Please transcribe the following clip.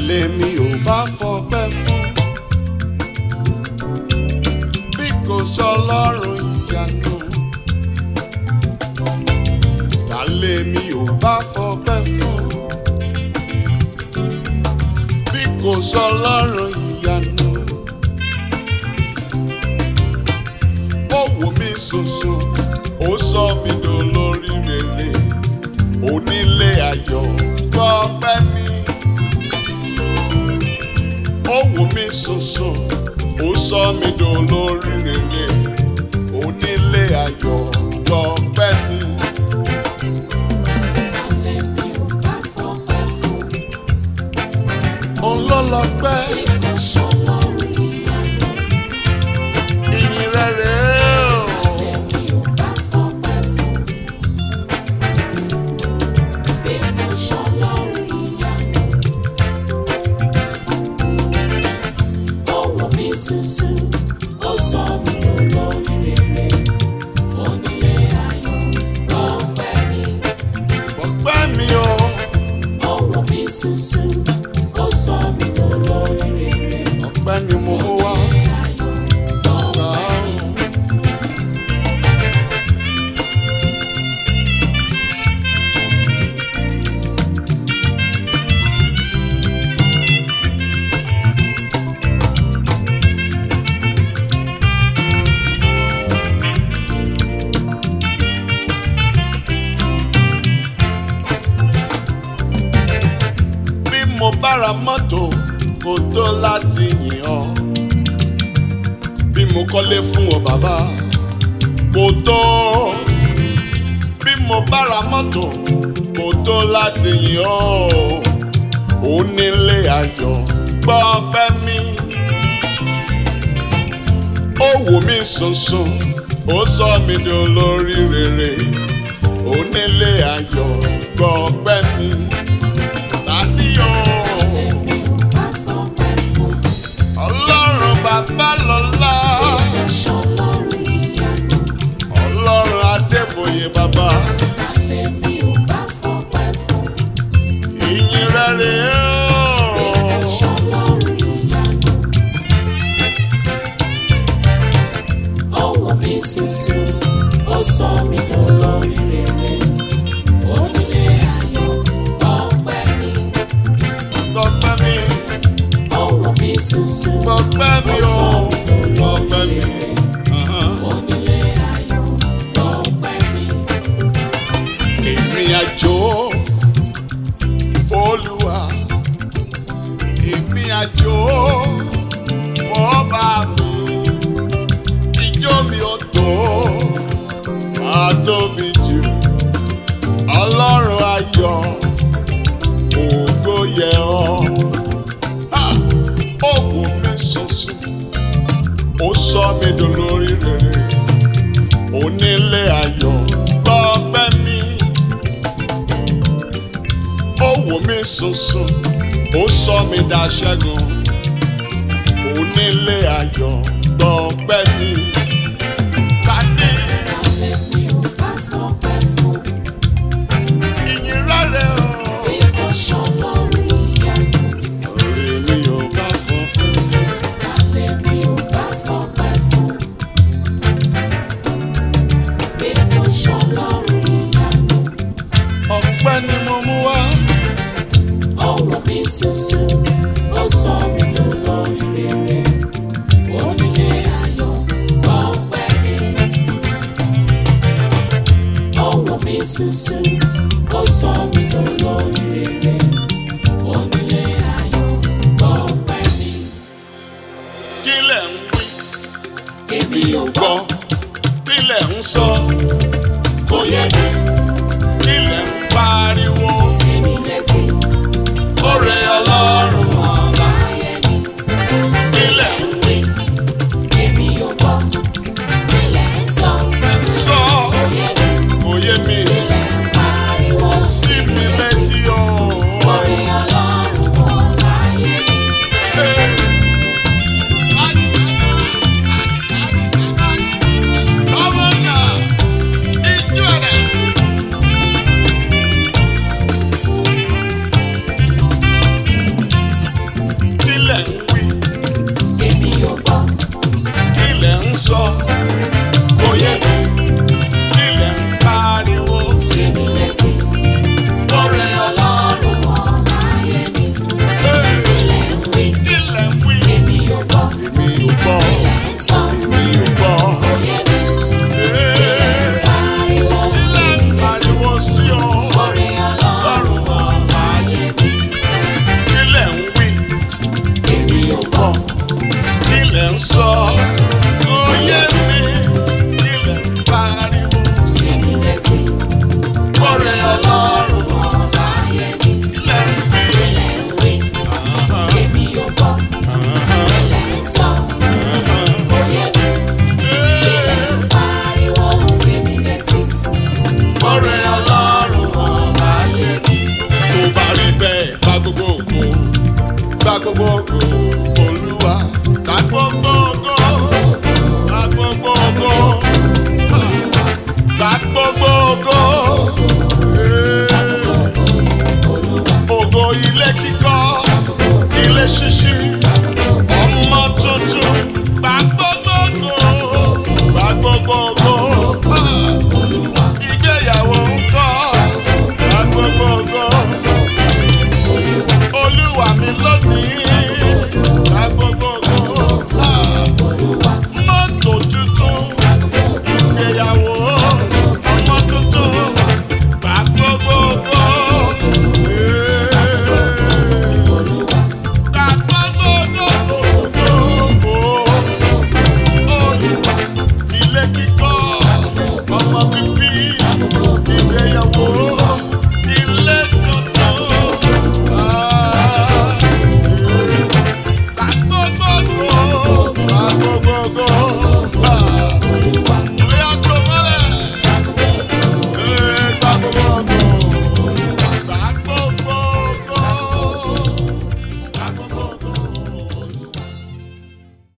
lèmi ò bá fọpẹ́ fún bí kò sọlọ́run ìyanu ta lèmi ò bá fọpẹ́ fún bí kò sọlọ́run ìyanu ó wò mí ṣoṣo ó sọ mí dolórí rere onílé ayọ̀ gbọ́ pẹ́ mi ó wò mí ṣoṣo ó sọ mí dolórí rere onílé ayọ̀ gbọ́ pẹ́ mi. òun ló lọ pẹ́ ìyìn rẹ̀ rèé o. Susu, ó sọ mí dolórí rere, onílé ayọ̀ lọ́pẹ́ mi. ọpẹ́ mi o Ọwọ́ mi ṣoṣo, ó sọ mí dolórí rere, ọpẹ́ ni mo mú wá. ayọ̀ lọ́pẹ́ mi. bí mo bá ra mọ́tò kò tó láti yìn ọ́ bí mo kọ́lé fún ọ bàbá kò tó bí mo bá ra mọ́tò kò tó láti yìn ọ́ onílé ayọ̀ gbọ́ ọpẹ́ mi ó wò mí sùnsùn ó sọ mí dolórí rere onílé ayọ̀ gbọ́ ọpẹ́ mi tani o Mi ò bá fọpẹ́ fún, ọlọ́run bàbá lọ́lá ìránṣẹ́ Ọlọ́run ìyanu. ọlọ́run adébóyè bàbá Tálẹ̀ mi ò bá fọpẹ́ fún, ìyìn rẹ̀ rèé o. ìránṣẹ́ Ọlọ́run ìyanu. Ọwọ́ mi ṣoṣo, ó sọ mí dolórí rere, onílé ayọ̀ lọ́pẹ́ mi. gbọ́pẹ́ mi Ọwọ́ mi ṣoṣo, gbọ́pẹ́ mi ó o sọ mí gbọ́pẹ́ dolórí mi. rere. Ahan. Onílé ayọ̀ lọ́pẹ́ mi. èmi àjò fọlùwà èmi àjò fọba mi ijó mi ò tó máa tóbi jù ọlọ́run ayọ̀ ògo yẹ ọ́ Ha! ó wò mí ṣoṣo ó sọ mí dolórí rere onílé ayọ̀ gbọ́pẹ́ mi. ó wò mí sùnsùn ó sọ mí daṣẹ́gun onílé ayọ̀ gbọ́pẹ́ mi. ta ni Tálẹ̀ mi ò bá fọpẹ́ fún, ìyìn rẹ̀ o. ìránṣẹ́ Ọlọ́run ìyanu. orí mi ò bá fọpẹ́ fún. Tálẹ̀ mi ò bá fọpẹ́ fún, ìránṣẹ́ Ọlọ́run ìyanu. ọpẹ́ ni mo mú wá. Ọwọ́ mi ṣoṣo, ó sọ mí dolórí rere, onílé ayọ̀ lọ́pẹ́ mi. Ọwọ́ mi ṣoṣo, ó sọ mí dolórí rere, onílé ayọ̀ lọ́pẹ́ mi. kí lẹ̀ ń wí Èmi ò gbọ́, gbọ́ kí lẹ̀ ń sọ kò yẹ mi kí lẹ̀ ń pariwo. sí mi létí, Oore Ọlọ́run ọba yẹ mi. ilẹ̀ ń wí Èmi ò gbọ́, ilẹ̀ ń sọ, sọ kò yẹ mi. òye mi Ilẹ̀ ń pariwo sí mi létí o. Orí Ọlọ́run ọba yẹ mi. Come on now, ijó rẹ̀. gbogbo ògo olúwa gba gbogbo ògo gba gbogbo ògo gba gbogbo ògo Eh. ògo ilé kíkọ́ ilé ṣíṣí